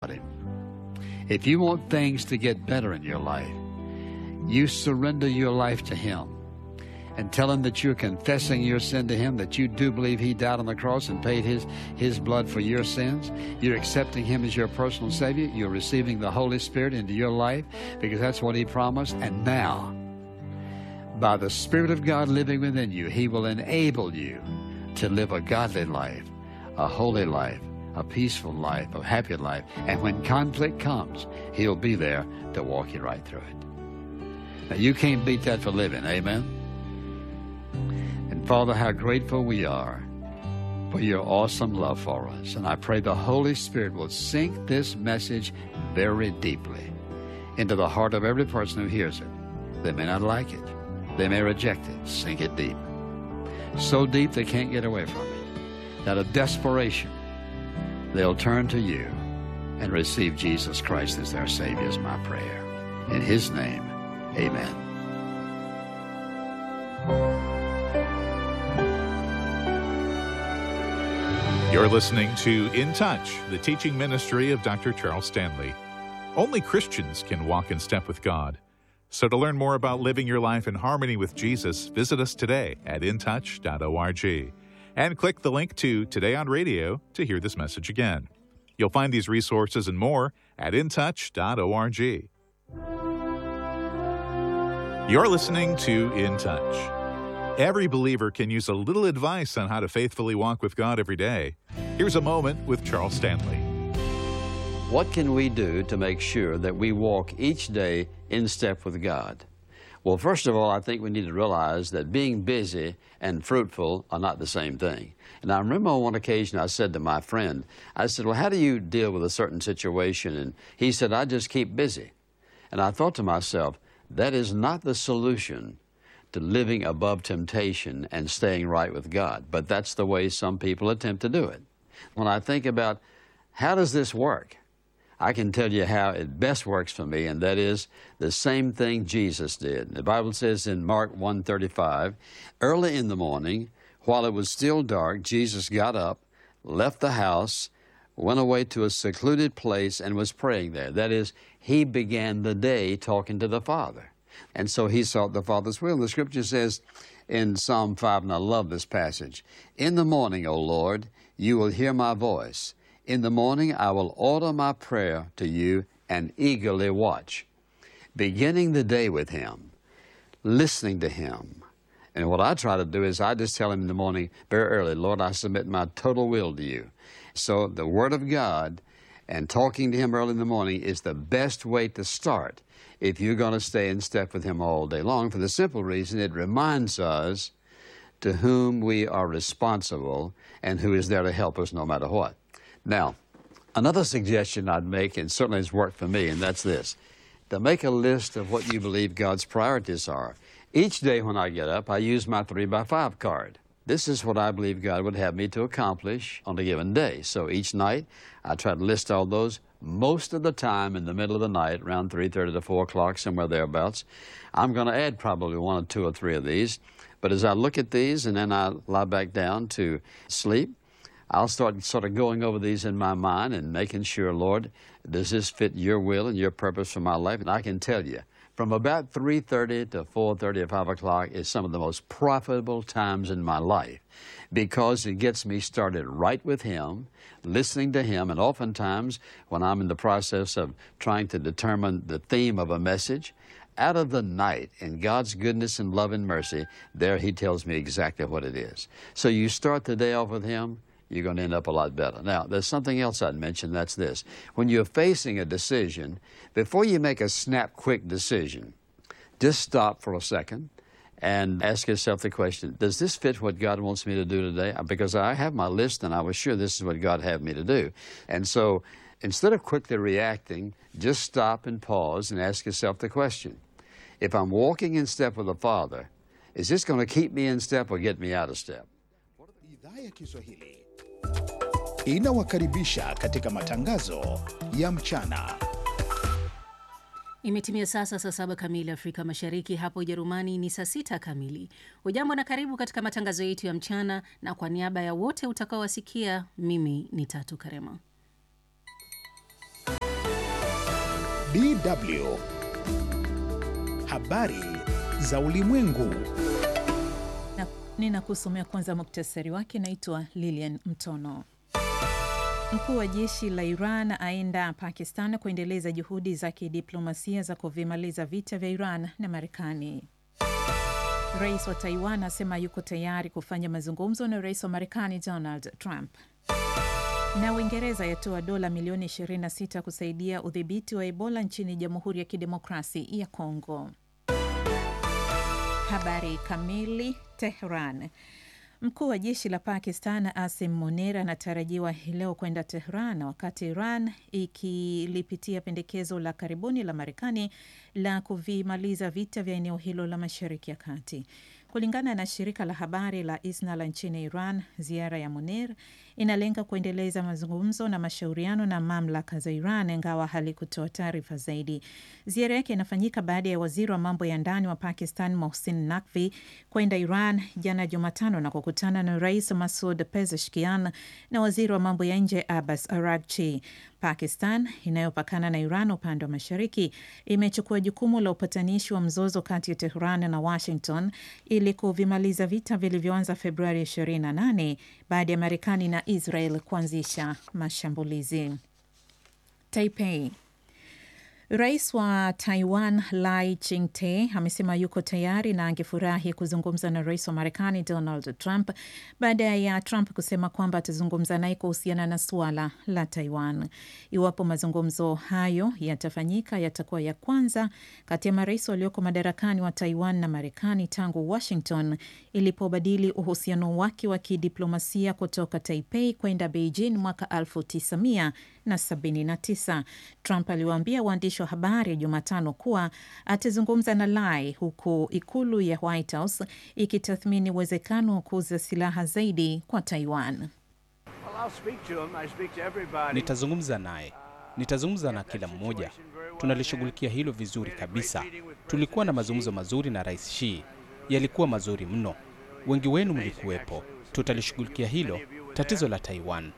about Him. If you want things to get better in your life, you surrender your life to Him and tell Him that you're confessing your sin to Him, that you do believe He died on the cross and paid His, His blood for your sins. You're accepting Him as your personal Savior. You're receiving the Holy Spirit into your life because that's what He promised. And now, by the Spirit of God living within you, He will enable you to live a godly life, a holy life, a peaceful life, a happy life. And when conflict comes, He'll be there to walk you right through it. Now, you can't beat that for living. Amen. And Father, how grateful we are for your awesome love for us. And I pray the Holy Spirit will sink this message very deeply into the heart of every person who hears it. They may not like it, they may reject it. Sink it deep. So deep they can't get away from it. That of desperation, they'll turn to you and receive Jesus Christ as their Savior, is my prayer. In His name, amen. You're listening to In Touch, the teaching ministry of Dr. Charles Stanley. Only Christians can walk in step with God. So to learn more about living your life in harmony with Jesus, visit us today at intouch.org and click the link to Today on Radio to hear this message again. You'll find these resources and more at intouch.org. You're listening to In Touch. Every believer can use a little advice on how to faithfully walk with God every day. Here's a moment with Charles Stanley. What can we do to make sure that we walk each day in step with God? Well, first of all, I think we need to realize that being busy and fruitful are not the same thing. And I remember on one occasion I said to my friend, I said, Well, how do you deal with a certain situation? And he said, I just keep busy. And I thought to myself, that is not the solution to living above temptation and staying right with God. But that's the way some people attempt to do it. When I think about how does this work? I can tell you how it best works for me, and that is the same thing Jesus did. The Bible says in Mark 1:35, early in the morning, while it was still dark, Jesus got up, left the house, went away to a secluded place, and was praying there. That is, he began the day talking to the Father. And so he sought the Father's will. The scripture says in Psalm 5, and I love this passage In the morning, O Lord, you will hear my voice. In the morning, I will order my prayer to you and eagerly watch. Beginning the day with Him, listening to Him. And what I try to do is I just tell Him in the morning, very early, Lord, I submit my total will to you. So the Word of God and talking to Him early in the morning is the best way to start if you're going to stay in step with Him all day long, for the simple reason it reminds us to whom we are responsible and who is there to help us no matter what. Now, another suggestion I'd make, and certainly has worked for me, and that's this to make a list of what you believe God's priorities are. Each day when I get up, I use my 3 by 5 card. This is what I believe God would have me to accomplish on a given day. So each night, I try to list all those. Most of the time, in the middle of the night, around 3:30 to 4 o'clock, somewhere thereabouts, I'm going to add probably one or two or three of these. But as I look at these and then I lie back down to sleep, I'll start sort of going over these in my mind and making sure, Lord, does this fit your will and your purpose for my life? And I can tell you, from about 3.30 to 4.30 or 5 o'clock is some of the most profitable times in my life because it gets me started right with Him, listening to Him, and oftentimes when I'm in the process of trying to determine the theme of a message, out of the night in God's goodness and love and mercy, there He tells me exactly what it is. So you start the day off with Him, you're going to end up a lot better. Now, there's something else I'd mention that's this. When you're facing a decision, before you make a snap quick decision, just stop for a second and ask yourself the question Does this fit what God wants me to do today? Because I have my list and I was sure this is what God had me to do. And so instead of quickly reacting, just stop and pause and ask yourself the question If I'm walking in step with the Father, is this going to keep me in step or get me out of step? Idhaa ya Kiswahili inawakaribisha katika matangazo ya mchana. Imetimia sasa saa saba kamili Afrika Mashariki, hapo Ujerumani ni saa sita kamili. Ujambo na karibu katika matangazo yetu ya mchana, na kwa niaba ya wote utakaowasikia, mimi ni Tatu Karema. DW habari za ulimwengu. Na ninakusomea kwanza muktasari wake. Naitwa Lilian Mtono. Mkuu wa jeshi la Iran aenda Pakistan kuendeleza juhudi za kidiplomasia za kuvimaliza vita vya Iran na Marekani. Rais wa Taiwan asema yuko tayari kufanya mazungumzo na rais wa Marekani Donald Trump. Na Uingereza yatoa dola milioni 26 kusaidia udhibiti wa Ebola nchini Jamhuri ya Kidemokrasi ya Kongo. Habari kamili. Tehran. Mkuu wa jeshi la Pakistan Asim Munir anatarajiwa hii leo kwenda Tehran wakati Iran ikilipitia pendekezo la karibuni la Marekani la kuvimaliza vita vya eneo hilo la Mashariki ya Kati. Kulingana na shirika la habari la ISNA la nchini Iran, ziara ya Munir inalenga kuendeleza mazungumzo na mashauriano na mamlaka za Iran, ingawa halikutoa taarifa zaidi. Ziara yake inafanyika baada ya waziri wa mambo ya ndani wa Pakistan Mohsin Naqvi kwenda Iran jana Jumatano na kukutana na Rais Masud Pezeshkian na waziri wa mambo ya nje Abbas Araghchi. Pakistan inayopakana na Iran upande wa mashariki imechukua jukumu la upatanishi wa mzozo kati ya Tehran na Washington ili kuvimaliza vita vilivyoanza Februari 28 baada ya Marekani na Israel kuanzisha mashambulizi. Taipei. Rais wa Taiwan Lai Ching-te amesema yuko tayari na angefurahi kuzungumza na rais wa Marekani Donald Trump baada ya Trump kusema kwamba atazungumza naye kuhusiana na suala la Taiwan. Iwapo mazungumzo hayo yatafanyika, yatakuwa ya kwanza kati ya marais walioko madarakani wa Taiwan na Marekani tangu Washington ilipobadili uhusiano wake wa kidiplomasia kutoka Taipei kwenda Beijing mwaka 1979. Trump aliwaambia waandishi wa habari Jumatano kuwa atazungumza na Lai huku ikulu ya White House ikitathmini uwezekano wa kuuza silaha zaidi kwa Taiwan. Nitazungumza naye, nitazungumza na kila mmoja. Tunalishughulikia hilo vizuri kabisa. Tulikuwa na mazungumzo mazuri na Rais Xi, yalikuwa mazuri mno. Wengi wenu mlikuwepo. Tutalishughulikia hilo tatizo la Taiwan.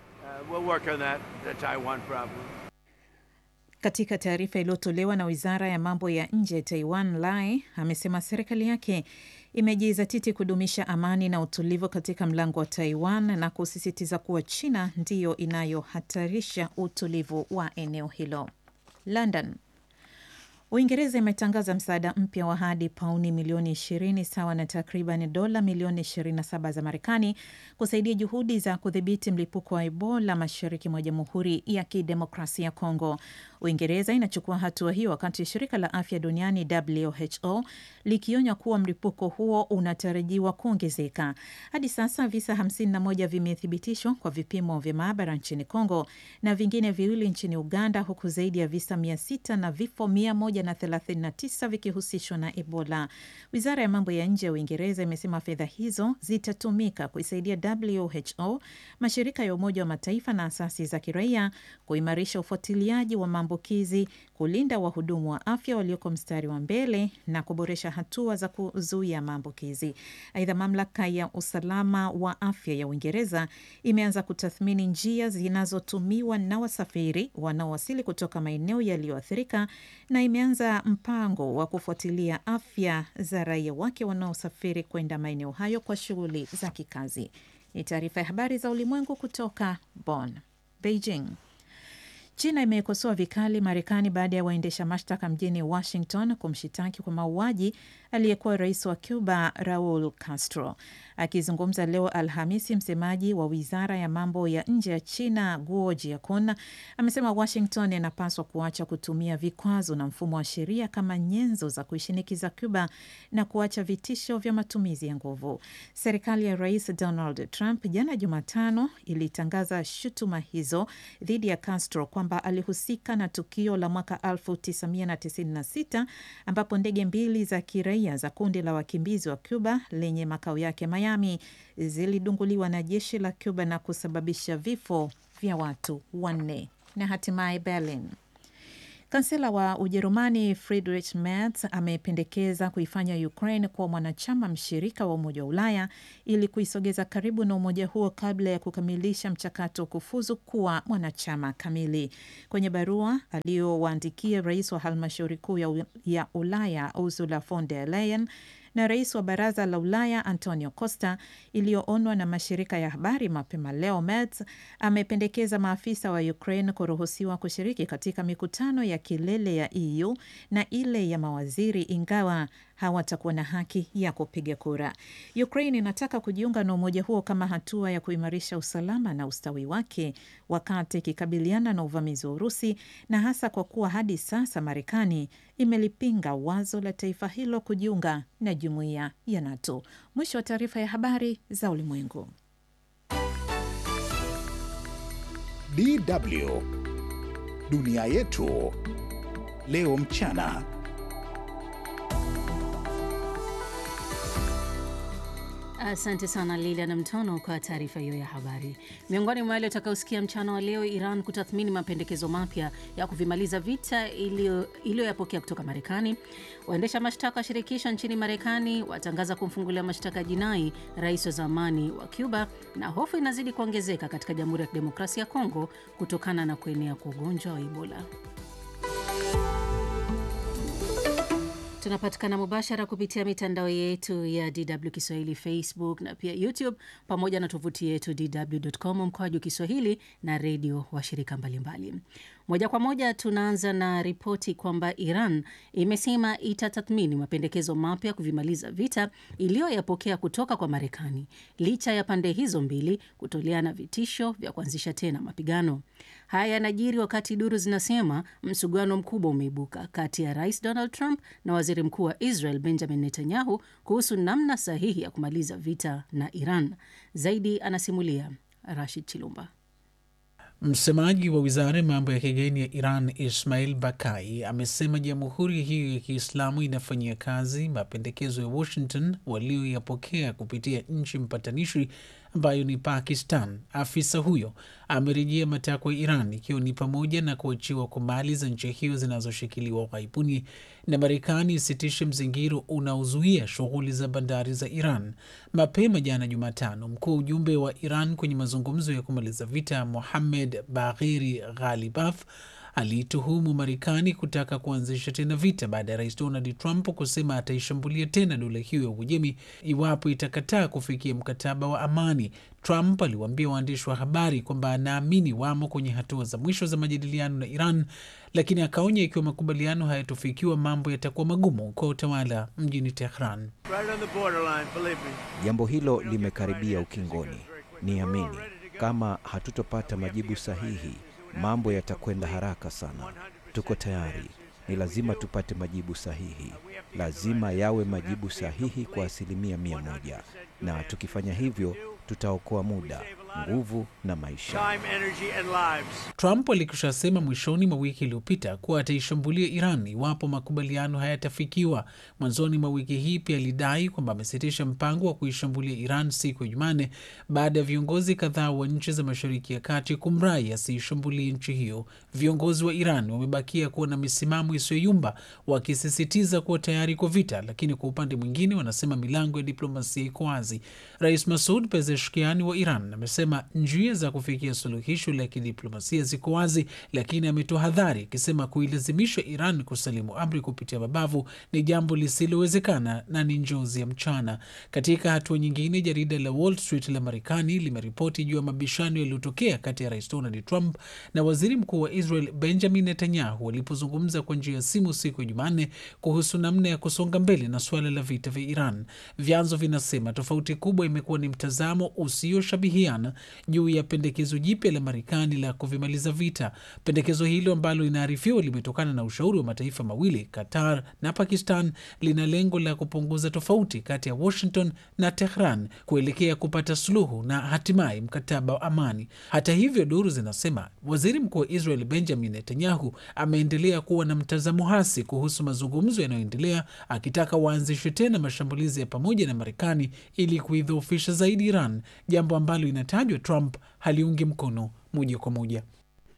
Katika taarifa iliyotolewa na wizara ya mambo ya nje ya Taiwan, Lai amesema serikali yake imejizatiti kudumisha amani na utulivu katika mlango wa Taiwan na kusisitiza kuwa China ndiyo inayohatarisha utulivu wa eneo hilo. London. Uingereza imetangaza msaada mpya wa hadi pauni milioni 20 sawa na takriban dola milioni 27 za Marekani kusaidia juhudi za kudhibiti mlipuko wa Ebola mashariki mwa Jamhuri ya Kidemokrasia ya Kongo. Uingereza inachukua hatua hiyo wakati shirika la afya duniani WHO likionya kuwa mlipuko huo unatarajiwa kuongezeka. Hadi sasa visa 51 vimethibitishwa kwa vipimo vya maabara nchini Kongo na vingine viwili nchini Uganda, huku zaidi ya visa 600 na vifo 139 vikihusishwa na Ebola. Wizara ya mambo ya nje ya Uingereza imesema fedha hizo zitatumika kuisaidia WHO, mashirika ya Umoja wa Mataifa na asasi za kiraia kuimarisha ufuatiliaji wa maambukizi, kulinda wahudumu wa afya walioko mstari wa mbele na kuboresha hatua za kuzuia maambukizi. Aidha, mamlaka ya usalama wa afya ya Uingereza imeanza kutathmini njia zinazotumiwa na wasafiri wanaowasili kutoka maeneo yaliyoathirika na imeanza mpango wa kufuatilia afya za raia wake wanaosafiri kwenda maeneo hayo kwa shughuli za kikazi. Ni taarifa ya habari za ulimwengu kutoka Bonn. Beijing. China imekosoa vikali Marekani baada ya waendesha mashtaka mjini Washington kumshitaki kwa mauaji aliyekuwa rais wa Cuba Raul Castro. Akizungumza leo Alhamisi, msemaji wa wizara ya mambo ya nje ya China Guo Jiakun amesema Washington inapaswa kuacha kutumia vikwazo na mfumo wa sheria kama nyenzo za kuishinikiza Cuba na kuacha vitisho vya matumizi ya nguvu. Serikali ya rais Donald Trump jana Jumatano ilitangaza shutuma hizo dhidi ya Castro kwamba alihusika na tukio la mwaka 1996 ambapo ndege mbili za kiraia za kundi la wakimbizi wa Cuba lenye makao yake Miami zilidunguliwa na jeshi la Cuba na kusababisha vifo vya watu wanne. Na hatimaye Berlin. Kansela wa Ujerumani Friedrich Merz amependekeza kuifanya Ukraine kuwa mwanachama mshirika wa Umoja wa Ulaya ili kuisogeza karibu na umoja huo kabla ya kukamilisha mchakato wa kufuzu kuwa mwanachama kamili. Kwenye barua aliyowaandikia rais wa halmashauri kuu ya, ya Ulaya Ursula von der Leyen na rais wa baraza la Ulaya Antonio Costa iliyoonwa na mashirika ya habari mapema leo, Merz amependekeza maafisa wa Ukraine kuruhusiwa kushiriki katika mikutano ya kilele ya EU na ile ya mawaziri ingawa hawatakuwa na haki ya kupiga kura. Ukraine inataka kujiunga na umoja huo kama hatua ya kuimarisha usalama na ustawi wake wakati ikikabiliana na uvamizi wa Urusi, na hasa kwa kuwa hadi sasa Marekani imelipinga wazo la taifa hilo kujiunga na jumuiya ya NATO. Mwisho wa taarifa ya habari za ulimwengu. DW dunia yetu leo mchana. Asante sana Lilian Mtono kwa taarifa hiyo ya habari. Miongoni mwa yale utakaosikia mchana wa leo, Iran kutathmini mapendekezo mapya ya kuvimaliza vita iliyoyapokea kutoka Marekani. Waendesha mashtaka wa shirikisho nchini Marekani watangaza kumfungulia mashtaka jinai rais wa zamani wa Cuba, na hofu inazidi kuongezeka katika Jamhuri ya Kidemokrasia ya Kongo kutokana na kuenea kwa ugonjwa wa Ebola. Tunapatikana mubashara kupitia mitandao yetu ya DW Kiswahili, Facebook na pia YouTube, pamoja na tovuti yetu dw.com mkoaju Kiswahili na redio washirika mbalimbali. Moja kwa moja tunaanza na ripoti kwamba Iran imesema itatathmini mapendekezo mapya kuvimaliza vita iliyoyapokea kutoka kwa Marekani licha ya pande hizo mbili kutoleana vitisho vya kuanzisha tena mapigano. Haya yanajiri wakati duru zinasema msuguano mkubwa umeibuka kati ya Rais Donald Trump na waziri mkuu wa Israel Benjamin Netanyahu kuhusu namna sahihi ya kumaliza vita na Iran. Zaidi anasimulia Rashid Chilumba. Msemaji wa wizara ya mambo ya kigeni ya Iran Ismail Bakai amesema jamhuri hiyo ya Kiislamu inafanyia kazi mapendekezo ya Washington walioyapokea kupitia nchi mpatanishi ambayo ni Pakistan. Afisa huyo amerejea matakwa ya Iran ikiwa ni pamoja na kuachiwa kwa mali za nchi hiyo zinazoshikiliwa ughaibuni na Marekani isitishe mzingiro unaozuia shughuli za bandari za Iran. Mapema jana Jumatano, mkuu wa ujumbe wa Iran kwenye mazungumzo ya kumaliza vita Mohammed Bagheri Ghalibaf aliituhumu Marekani kutaka kuanzisha tena vita baada ya rais Donald Trump kusema ataishambulia tena dola hiyo ya Uajemi iwapo itakataa kufikia mkataba wa amani. Trump aliwaambia waandishi wa habari kwamba anaamini wamo kwenye hatua za mwisho za majadiliano na Iran, lakini akaonya ikiwa makubaliano hayatofikiwa mambo yatakuwa magumu kwa utawala mjini Tehran. Jambo hilo limekaribia ukingoni. Niamini, kama hatutopata majibu sahihi mambo yatakwenda haraka sana. Tuko tayari, ni lazima tupate majibu sahihi, lazima yawe majibu sahihi kwa asilimia mia moja, na tukifanya hivyo tutaokoa muda, nguvu na maisha. Trump alikushasema mwishoni mwa wiki iliyopita kuwa ataishambulia Iran iwapo makubaliano hayatafikiwa. Mwanzoni mwa wiki hii pia alidai kwamba amesitisha mpango wa kuishambulia Iran siku ya Jumanne baada ya viongozi kadhaa wa nchi za Mashariki ya Kati kumrai asiishambulie nchi hiyo. Viongozi wa Iran wamebakia kuwa na misimamo isiyoyumba, wakisisitiza kuwa tayari kwa vita, lakini kwa upande mwingine wanasema milango ya diplomasia iko wazi. Rais Masud Pezeshkiani wa Iran amesema njia za kufikia suluhisho la kidiplomasia ziko wazi, lakini ametoa hadhari akisema kuilazimisha Iran kusalimu amri kupitia mabavu ni jambo lisilowezekana na ni njozi ya mchana. Katika hatua nyingine, jarida la Wall Street la Marekani limeripoti juu ya mabishano yaliyotokea kati ya rais Donald Trump na waziri mkuu wa Israel Benjamin Netanyahu walipozungumza kwa njia ya simu siku ya Jumanne kuhusu namna ya kusonga mbele na suala la vita vya Iran. Vyanzo vinasema tofauti kubwa imekuwa ni mtazamo usioshabihiana juu ya pendekezo jipya la Marekani la kuvimaliza vita. Pendekezo hilo ambalo inaarifiwa limetokana na ushauri wa mataifa mawili, Qatar na Pakistan, lina lengo la kupunguza tofauti kati ya Washington na Tehran kuelekea kupata suluhu na hatimaye mkataba wa amani. Hata hivyo, duru zinasema waziri mkuu wa Israel Benjamin Netanyahu ameendelea kuwa na mtazamo hasi kuhusu mazungumzo yanayoendelea, akitaka waanzishe tena mashambulizi ya pamoja na Marekani ili kuidhoofisha zaidi Iran, jambo ambalo inatajwa Trump haliungi mkono moja kwa moja.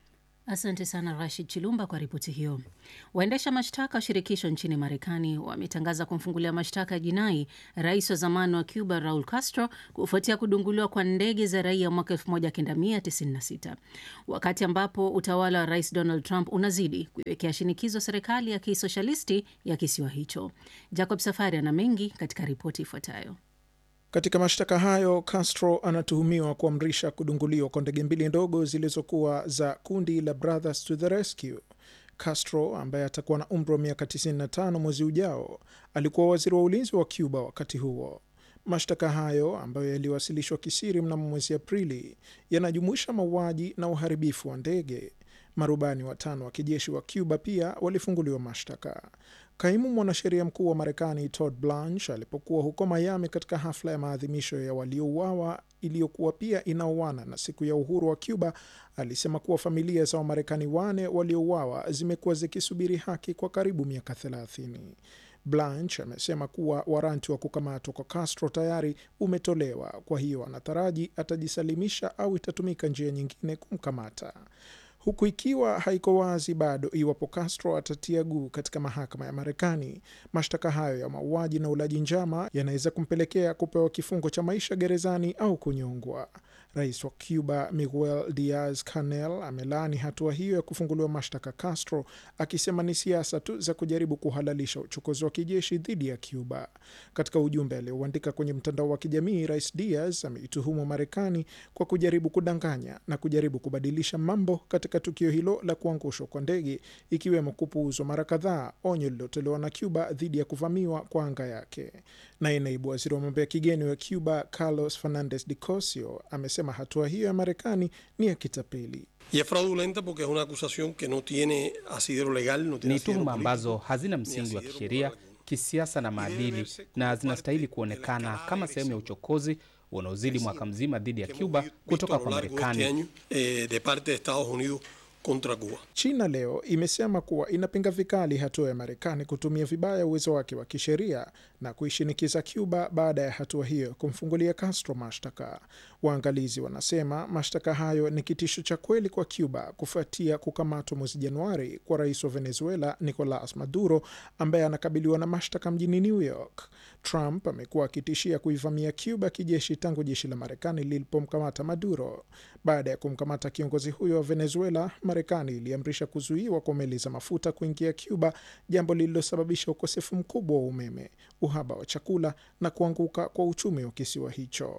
Asante sana Rashid Chilumba kwa ripoti hiyo. Waendesha mashtaka wa shirikisho nchini Marekani wametangaza kumfungulia mashtaka ya jinai rais wa zamani wa Cuba Raul Castro kufuatia kudunguliwa kwa ndege za raia mwaka 1996 wakati ambapo utawala wa rais Donald Trump unazidi kuiwekea shinikizo serikali ya kisoshalisti ya kisiwa hicho. Jacob Safari ana mengi katika ripoti ifuatayo. Katika mashtaka hayo, Castro anatuhumiwa kuamrisha kudunguliwa kwa ndege mbili ndogo zilizokuwa za kundi la Brothers to the Rescue. Castro ambaye atakuwa na umri wa miaka 95 mwezi ujao, alikuwa waziri wa ulinzi wa Cuba wakati huo. Mashtaka hayo ambayo yaliwasilishwa kisiri mnamo mwezi Aprili yanajumuisha mauaji na uharibifu wa ndege. Marubani watano wa kijeshi wa Cuba pia walifunguliwa mashtaka. Kaimu mwanasheria mkuu wa Marekani Todd Blanche alipokuwa huko Miami katika hafla ya maadhimisho ya waliouawa iliyokuwa pia inaoana na siku ya uhuru wa Cuba alisema kuwa familia za Wamarekani wane waliouawa zimekuwa zikisubiri haki kwa karibu miaka 30. Blanche amesema kuwa waranti wa kukamatwa kwa Castro tayari umetolewa, kwa hiyo anataraji atajisalimisha au itatumika njia nyingine kumkamata huku ikiwa haiko wazi bado iwapo Castro atatia guu katika mahakama ya Marekani. Mashtaka hayo ya mauaji na ulaji njama yanaweza kumpelekea kupewa kifungo cha maisha gerezani au kunyongwa. Rais wa Cuba Miguel Diaz Canel amelaani hatua hiyo ya kufunguliwa mashtaka Castro, akisema ni siasa tu za kujaribu kuhalalisha uchokozi wa kijeshi dhidi ya Cuba. Katika ujumbe aliouandika kwenye mtandao wa kijamii, Rais Diaz ameituhumu Marekani kwa kujaribu kudanganya na kujaribu kubadilisha mambo katika tukio hilo la kuangushwa kwa ndege, ikiwemo kupuuzwa mara kadhaa onyo lililotolewa na Cuba dhidi ya kuvamiwa kwa anga yake. Naye naibu waziri wa mambo ya kigeni wa Cuba Carlos Fernandez de Cosio amesema hatua hiyo ya Marekani ni ya kitapeli. Ni tuhuma ambazo hazina msingi wa kisheria, kisiasa na maadili, na zinastahili kuonekana kama sehemu ya uchokozi unaozidi mwaka mzima dhidi ya Cuba kutoka kwa Marekani. China leo imesema kuwa inapinga vikali hatua ya Marekani kutumia vibaya uwezo wake wa kisheria na kuishinikiza Cuba baada ya hatua hiyo kumfungulia Castro mashtaka. Waangalizi wanasema mashtaka hayo ni kitisho cha kweli kwa Cuba kufuatia kukamatwa mwezi Januari kwa rais wa Venezuela Nicolas Maduro ambaye anakabiliwa na mashtaka mjini New York. Trump amekuwa akitishia kuivamia Cuba kijeshi tangu jeshi la Marekani lilipomkamata Maduro. Baada ya kumkamata kiongozi huyo wa Venezuela, Marekani iliamrisha kuzuiwa kwa meli za mafuta kuingia Cuba, jambo lililosababisha ukosefu mkubwa wa umeme, uhaba wa chakula na kuanguka kwa uchumi wa kisiwa hicho.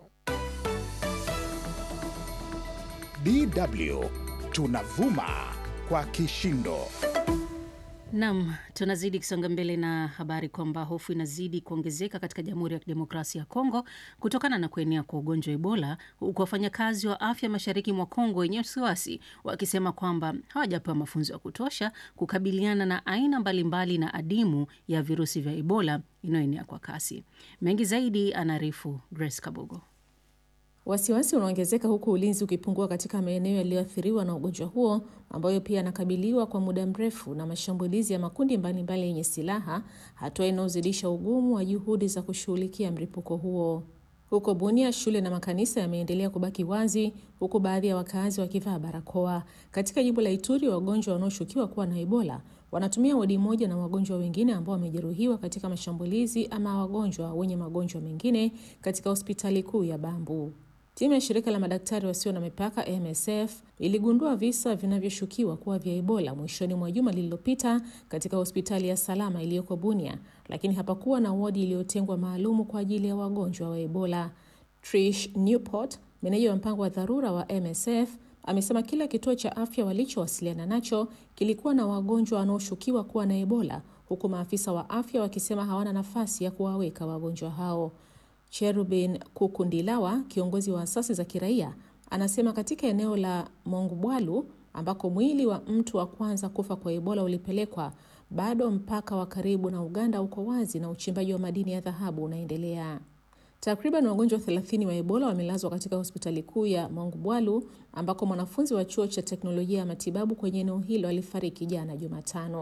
DW tunavuma kwa kishindo. Nam, tunazidi kusonga mbele na habari kwamba hofu inazidi kuongezeka katika Jamhuri ya Kidemokrasia ya Kongo kutokana na kuenea kwa ugonjwa wa Ebola, huku wafanyakazi wa afya mashariki mwa Kongo wenye wasiwasi wakisema kwamba hawajapewa mafunzo ya kutosha kukabiliana na aina mbalimbali na adimu ya virusi vya Ebola inayoenea kwa kasi. Mengi zaidi anaarifu Grace Kabogo. Wasiwasi unaongezeka huku ulinzi ukipungua katika maeneo yaliyoathiriwa na ugonjwa huo ambayo pia yanakabiliwa kwa muda mrefu na mashambulizi ya makundi mbalimbali yenye silaha, hatua inayozidisha ugumu wa juhudi za kushughulikia mlipuko huo. Huko Bunia, shule na makanisa yameendelea kubaki wazi huku baadhi ya wakazi wakivaa barakoa. Katika jimbo la Ituri, wagonjwa wanaoshukiwa kuwa na Ebola wanatumia wodi moja na wagonjwa wengine ambao wamejeruhiwa katika mashambulizi ama wagonjwa wenye magonjwa mengine katika hospitali kuu ya Bambu. Timu ya shirika la madaktari wasio na mipaka MSF iligundua visa vinavyoshukiwa kuwa vya Ebola mwishoni mwa juma lililopita katika hospitali ya Salama iliyoko Bunia, lakini hapakuwa na wodi iliyotengwa maalumu kwa ajili ya wagonjwa wa Ebola. Trish Newport, meneja wa mpango wa dharura wa MSF, amesema kila kituo cha afya walichowasiliana nacho kilikuwa na wagonjwa wanaoshukiwa kuwa na Ebola, huku maafisa wa afya wakisema hawana nafasi ya kuwaweka wagonjwa hao. Cherubin Kukundilawa, kiongozi wa asasi za kiraia, anasema katika eneo la Mongubwalu ambako mwili wa mtu wa kwanza kufa kwa Ebola ulipelekwa, bado mpaka wa karibu na Uganda uko wazi na uchimbaji wa madini ya dhahabu unaendelea. Takriban wagonjwa 30 wa Ebola wamelazwa katika hospitali kuu ya Mongubwalu ambako mwanafunzi wa chuo cha teknolojia ya matibabu kwenye eneo hilo alifariki jana Jumatano.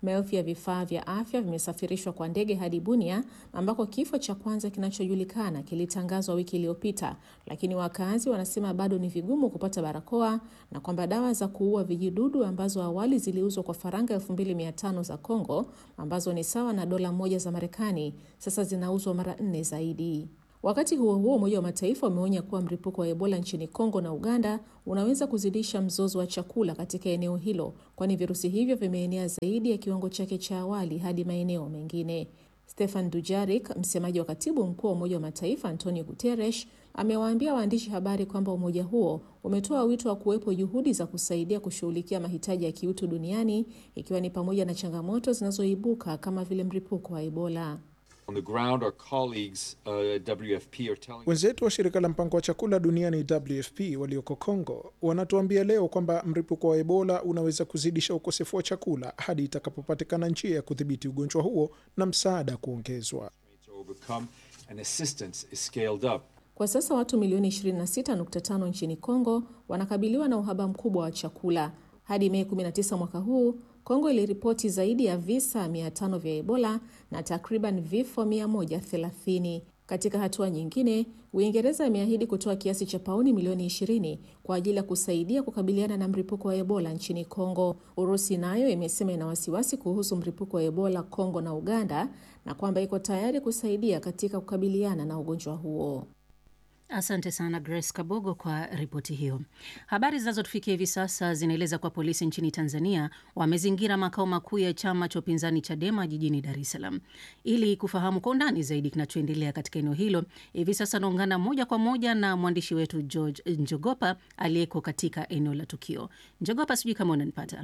Maelfu ya vifaa vya afya vimesafirishwa kwa ndege hadi Bunia ambako kifo cha kwanza kinachojulikana kilitangazwa wiki iliyopita, lakini wakazi wanasema bado ni vigumu kupata barakoa na kwamba dawa za kuua vijidudu ambazo awali ziliuzwa kwa faranga 2500 za Kongo ambazo ni sawa na dola moja za Marekani sasa zinauzwa mara nne zaidi. Wakati huo huo, Umoja wa Mataifa umeonya kuwa mlipuko wa Ebola nchini Kongo na Uganda unaweza kuzidisha mzozo wa chakula katika eneo hilo, kwani virusi hivyo vimeenea zaidi ya kiwango chake cha awali hadi maeneo mengine. Stefan Dujarik, msemaji wa katibu mkuu wa Umoja wa Mataifa Antonio Guterres, amewaambia waandishi habari kwamba umoja huo umetoa wito wa kuwepo juhudi za kusaidia kushughulikia mahitaji ya kiutu duniani, ikiwa ni pamoja na changamoto zinazoibuka kama vile mlipuko wa Ebola. On the ground, our colleagues, uh, WFP are telling Wenzetu wa shirika la mpango wa chakula duniani WFP walioko Kongo wanatuambia leo kwamba mlipuko wa Ebola unaweza kuzidisha ukosefu wa chakula hadi itakapopatikana njia ya kudhibiti ugonjwa huo na msaada kuongezwa. to overcome and assistance is scaled up. Kwa sasa watu milioni 26.5 nchini Kongo wanakabiliwa na uhaba mkubwa wa chakula. Hadi Mei 19 mwaka huu, Kongo iliripoti zaidi ya visa 500 vya Ebola na takriban vifo 130. Katika hatua nyingine, Uingereza imeahidi kutoa kiasi cha pauni milioni 20 kwa ajili ya kusaidia kukabiliana na mlipuko wa Ebola nchini Kongo. Urusi nayo imesema ina wasiwasi kuhusu mlipuko wa Ebola Kongo na Uganda na kwamba iko tayari kusaidia katika kukabiliana na ugonjwa huo. Asante sana Grace Kabogo kwa ripoti hiyo. Habari zinazotufikia hivi sasa zinaeleza kuwa polisi nchini Tanzania wamezingira makao makuu ya chama cha upinzani Chadema jijini Dar es Salaam. Ili kufahamu kwa undani zaidi kinachoendelea katika eneo hilo, hivi sasa naungana moja kwa moja na mwandishi wetu George Njogopa aliyeko katika eneo la tukio. Njogopa, sijui kama unanipata.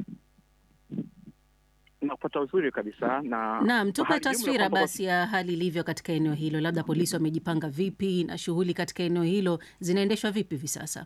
nakupata uzuri kabisa na Naam, tupe hali jumla taswira kwamba basi ya hali ilivyo katika eneo hilo, labda polisi wamejipanga vipi na shughuli katika eneo hilo zinaendeshwa vipi hivi sasa?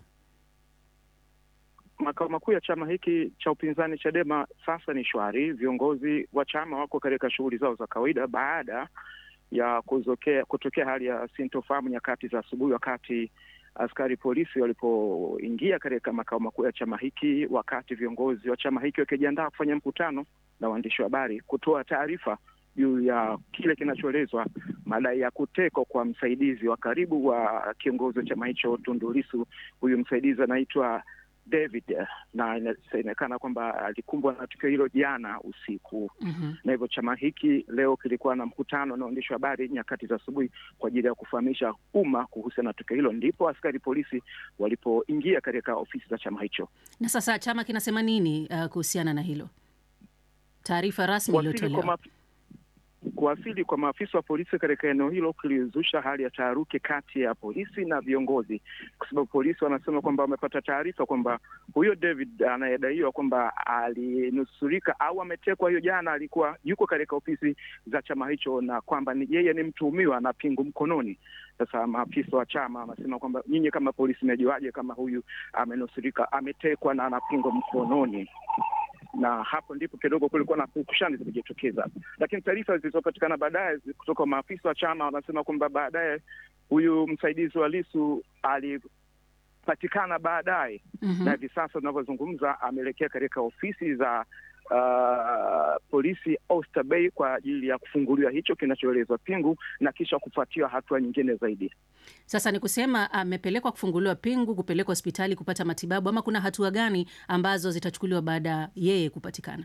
makao makuu ya chama hiki cha upinzani Chadema sasa ni shwari. Viongozi wa chama wako katika shughuli zao za kawaida baada ya kuzokea, kutokea hali ya sintofahamu nyakati za asubuhi, wakati askari polisi walipoingia katika makao makuu ya chama hiki, wakati viongozi wa chama hiki wakijiandaa kufanya mkutano na waandishi wa habari kutoa taarifa juu ya kile kinachoelezwa madai ya kutekwa kwa msaidizi wa karibu wa kiongozi wa chama hicho Tundu Lissu. Huyu msaidizi anaitwa David na inasemekana kwamba alikumbwa na tukio hilo jana usiku Mhm. na hivyo chama hiki leo kilikuwa na mkutano na waandishi wa habari nyakati za asubuhi kwa ajili ya kufahamisha umma kuhusiana na tukio hilo, ndipo askari polisi walipoingia katika ofisi za chama hicho. Na sasa chama kinasema nini uh, kuhusiana na hilo? Taarifa rasmi Kuwasili kwa, iliyotolewa. maaf... kuwasili kwa maafisa wa polisi katika eneo hilo kulizusha hali ya taharuki kati ya polisi na viongozi, kwa sababu polisi wanasema kwamba wamepata taarifa kwamba huyo David anayedaiwa kwamba alinusurika au ametekwa hiyo jana, alikuwa yuko katika ofisi za chama hicho, na kwamba ni yeye ni mtuhumiwa na pingu mkononi. Sasa maafisa wa chama wanasema kwamba nyinyi kama polisi mmejuaje kama huyu amenusurika, ametekwa na ana pingu mkononi? na hapo ndipo kidogo kulikuwa na pukushani zimejitokeza, lakini taarifa zilizopatikana baadaye kutoka kwa maafisa wa chama wanasema kwamba baadaye huyu msaidizi wa Lisu alipatikana baadaye Mhm. na hivi sasa tunavyozungumza ameelekea katika ofisi za uh, polisi Oyster Bay kwa ajili ya kufunguliwa hicho kinachoelezwa pingu na kisha kufuatiwa hatua nyingine zaidi. Sasa ni kusema amepelekwa kufunguliwa pingu, kupelekwa hospitali kupata matibabu, ama kuna hatua gani ambazo zitachukuliwa baada ya yeye kupatikana?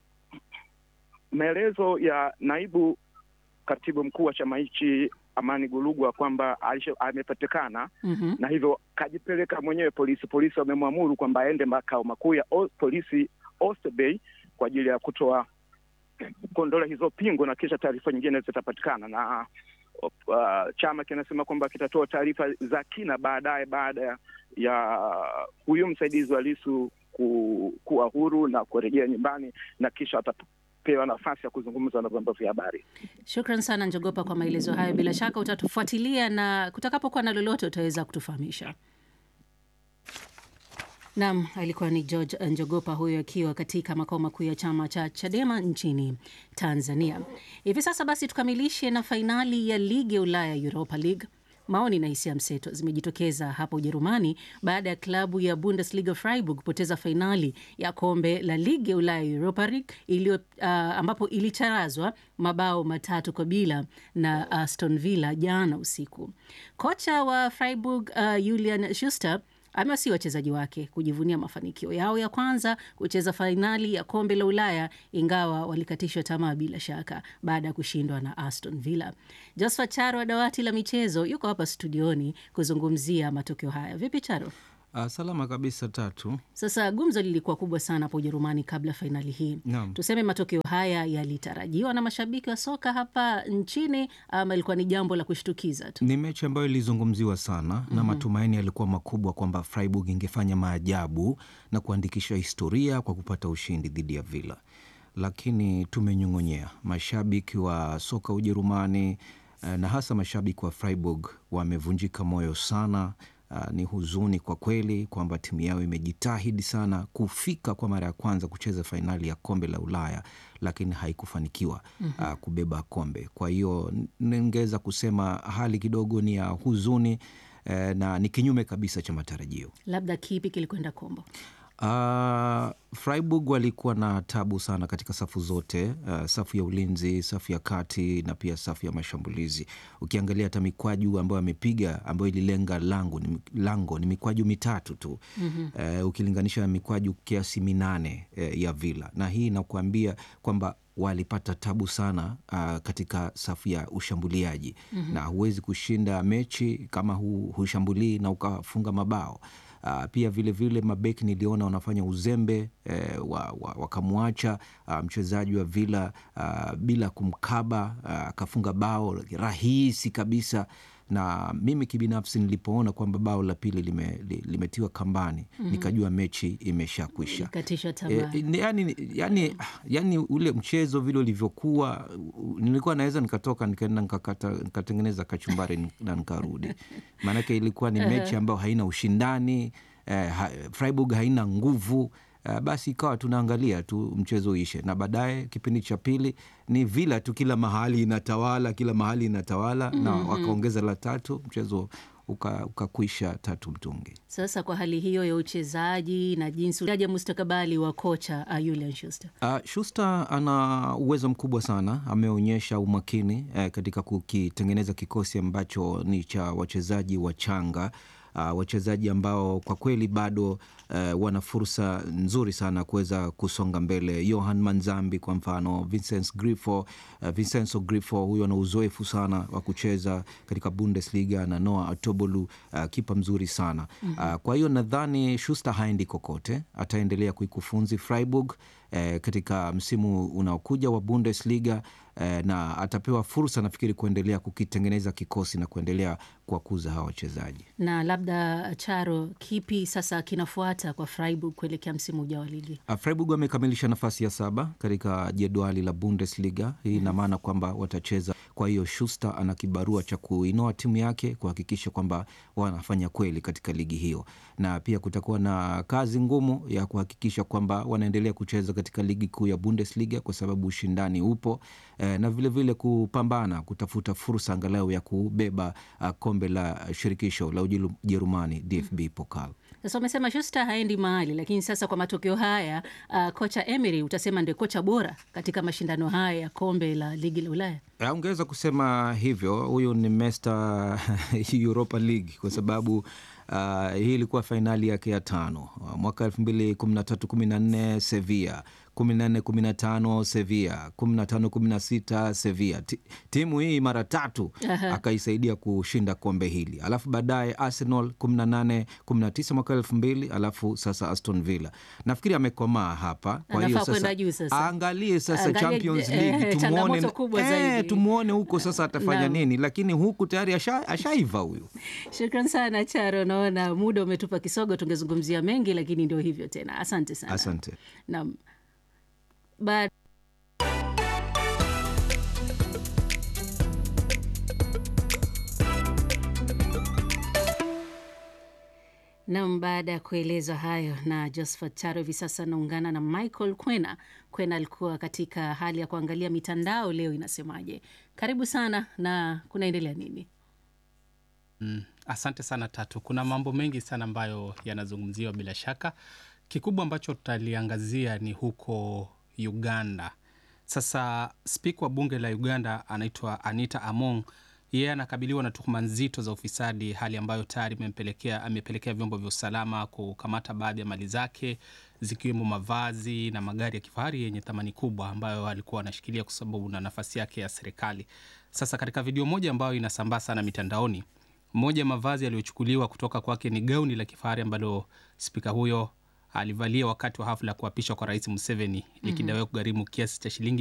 Maelezo ya naibu katibu mkuu wa chama hichi Amani Golugwa kwamba alisha- amepatikana Mhm. na hivyo kajipeleka mwenyewe polisi. Polisi wamemwamuru kwamba aende makao makuu ya o, polisi Oyster Bay kwa ajili ya kutoa kuondola hizo pingu na kisha taarifa nyingine zitapatikana na uh, chama kinasema kwamba kitatoa taarifa za kina baadaye baada ya, ya huyu msaidizi wa Lisu ku, kuwa huru na kurejea nyumbani na kisha atapewa nafasi ya kuzungumza na vyombo vya habari. Shukran sana Njogopa kwa maelezo hayo. Bila shaka utatufuatilia na kutakapokuwa na lolote utaweza kutufahamisha. Naam, alikuwa ni George Njogopa huyo akiwa katika makao makuu ya chama cha Chadema nchini Tanzania. Hivi sasa basi tukamilishe na fainali ya ligi ya Ulaya Europa League. maoni na hisia mseto zimejitokeza hapa Ujerumani baada ya klabu ya Bundesliga Freiburg kupoteza fainali ya kombe la ligi ya Ulaya Europa League iliyo uh, ambapo ilicharazwa mabao matatu kwa bila na Aston Villa jana usiku. Kocha wa Freiburg uh, Julian Schuster amewasii wachezaji wake kujivunia mafanikio yao ya kwanza kucheza fainali ya kombe la Ulaya, ingawa walikatishwa tamaa bila shaka baada ya kushindwa na Aston Villa. Josephat Charo wa dawati la michezo yuko hapa studioni kuzungumzia matokeo haya. Vipi Charo? Uh, salama kabisa tatu. Sasa gumzo lilikuwa kubwa sana hapo Ujerumani kabla fainali hii. Naam. Tuseme matokeo haya yalitarajiwa na mashabiki wa soka hapa nchini ama ilikuwa ni jambo la kushtukiza tu? Ni mechi ambayo ilizungumziwa sana na matumaini yalikuwa makubwa kwamba Freiburg ingefanya maajabu na kuandikisha historia kwa kupata ushindi dhidi ya Villa, lakini tumenyong'onyea. Mashabiki wa soka Ujerumani eh, na hasa mashabiki wa Freiburg wamevunjika moyo sana. Uh, ni huzuni kwa kweli kwamba timu yao imejitahidi sana kufika kwa mara ya kwanza kucheza fainali ya kombe la Ulaya, lakini haikufanikiwa uh, kubeba kombe. Kwa hiyo ningeweza kusema hali kidogo ni ya huzuni eh, na ni kinyume kabisa cha matarajio. Labda kipi kilikwenda kombo? Uh, Freiburg walikuwa na tabu sana katika safu zote, uh, safu ya ulinzi, safu ya kati na pia safu ya mashambulizi. Ukiangalia hata mikwaju ambayo amepiga ambayo ililenga lango ni, lango ni mikwaju mitatu tu mm-hmm. uh, ukilinganisha na mikwaju kiasi minane uh, ya Villa, na hii inakuambia kwamba walipata tabu sana uh, katika safu ya ushambuliaji mm-hmm. na huwezi kushinda mechi kama hu, hushambulii na ukafunga mabao. Uh, pia vilevile vile mabeki niliona wanafanya uzembe eh, wakamwacha wa, wa uh, mchezaji wa Villa uh, bila kumkaba akafunga uh, bao rahisi kabisa na mimi kibinafsi nilipoona kwamba bao la pili lime, limetiwa kambani mm -hmm. nikajua mechi imesha kwisha. E, yani, yani, yani ule mchezo vile ulivyokuwa, nilikuwa naweza nikatoka nikaenda nikatengeneza kachumbari na nikarudi, maanake ilikuwa ni mechi ambayo haina ushindani eh, ha, Freiburg haina nguvu Uh, basi ikawa tunaangalia tu mchezo uishe, na baadaye kipindi cha pili ni Villa tu, kila mahali inatawala, kila mahali inatawala mm -hmm. na wakaongeza la tatu, mchezo ukakwisha uka tatu mtungi. Sasa kwa hali hiyo ya uchezaji na jinsi aja mustakabali wa kocha uh, Julian Schuster. Uh, Schuster ana uwezo mkubwa sana, ameonyesha umakini eh, katika kukitengeneza kikosi ambacho ni cha wachezaji wachanga Uh, wachezaji ambao kwa kweli bado uh, wana fursa nzuri sana kuweza kusonga mbele. Johan Manzambi kwa mfano, Vincent Grifo, uh, Vincenzo Grifo huyo ana uzoefu sana wa kucheza katika Bundesliga na Noah Atobolu uh, kipa mzuri sana mm -hmm. uh, kwa hiyo nadhani Schuster haendi kokote, ataendelea kuikufunzi Freiburg eh, katika msimu unaokuja wa Bundesliga eh, na atapewa fursa nafikiri kuendelea kukitengeneza kikosi na kuendelea kuwakuza hawa wachezaji. Na labda Charo, kipi sasa kinafuata kwa Freiburg kuelekea msimu ujao wa ligi? Uh, Freiburg wamekamilisha nafasi ya saba katika jedwali la Bundesliga. Hii ina maana kwamba watacheza. Kwa hiyo Schuster ana kibarua cha kuinoa timu yake kuhakikisha kwamba wanafanya kweli katika ligi hiyo, na pia kutakuwa na kazi ngumu ya kuhakikisha kwamba wanaendelea kucheza katika ligi kuu ya Bundesliga kwa sababu ushindani upo eh, na vilevile vile kupambana kutafuta fursa angalau ya kubeba uh, kombe la shirikisho la Ujerumani DFB Pokal. Sasa umesema Schuster haendi mahali, lakini sasa kwa matokeo haya uh, kocha Emery utasema ndio kocha bora katika mashindano haya ya kombe la ligi la Ulaya. Ungeweza kusema hivyo, huyu ni Mr Europa League kwa sababu Uh, hii ilikuwa fainali yake ya tano mwaka elfu mbili kumi na tatu kumi na nne Sevilla, kumi na nne kumi na tano Sevilla, kumi na tano kumi na sita Sevilla. Timu hii mara tatu akaisaidia kushinda kombe hili, alafu baadaye Arsenal kumi na nane kumi na tisa mwaka elfu mbili alafu sasa Aston Villa. Nafikiri amekomaa hapa, kwa hiyo sasa aangalie sasa Angalia, Champions League eh, tumuone, eh, tumuone huko sasa atafanya nini, lakini huku tayari ashaiva huyu. Shukran sana Charo. Naona muda umetupa kisogo, tungezungumzia mengi lakini ndio hivyo tena. Asante sana. Asante. Naam. Ba Nam, baada ya kuelezwa hayo na Josephat Charo, hivi sasa anaungana na Michael Kwena. Kwena alikuwa katika hali ya kuangalia mitandao leo inasemaje. Karibu sana, na kunaendelea nini? Mm, asante sana Tatu. Kuna mambo mengi sana ambayo yanazungumziwa bila shaka. Kikubwa ambacho tutaliangazia ni huko Uganda. Sasa spika wa bunge la Uganda anaitwa Anita Among, yeye anakabiliwa na tuhuma nzito za ufisadi, hali ambayo tayari imempelekea amepelekea vyombo vya usalama kukamata baadhi ya mali zake zikiwemo mavazi na magari ya kifahari yenye thamani kubwa ambayo alikuwa anashikilia kwa sababu na nafasi yake ya serikali. Sasa katika video moja ambayo inasambaa sana mitandaoni, moja ya mavazi yaliyochukuliwa kutoka kwake ni gauni la kifahari ambalo spika huyo alivalia wakati wa hafla ya kuapishwa kwa Rais Museveni likidaiwa kugharimu kiasi cha shilingi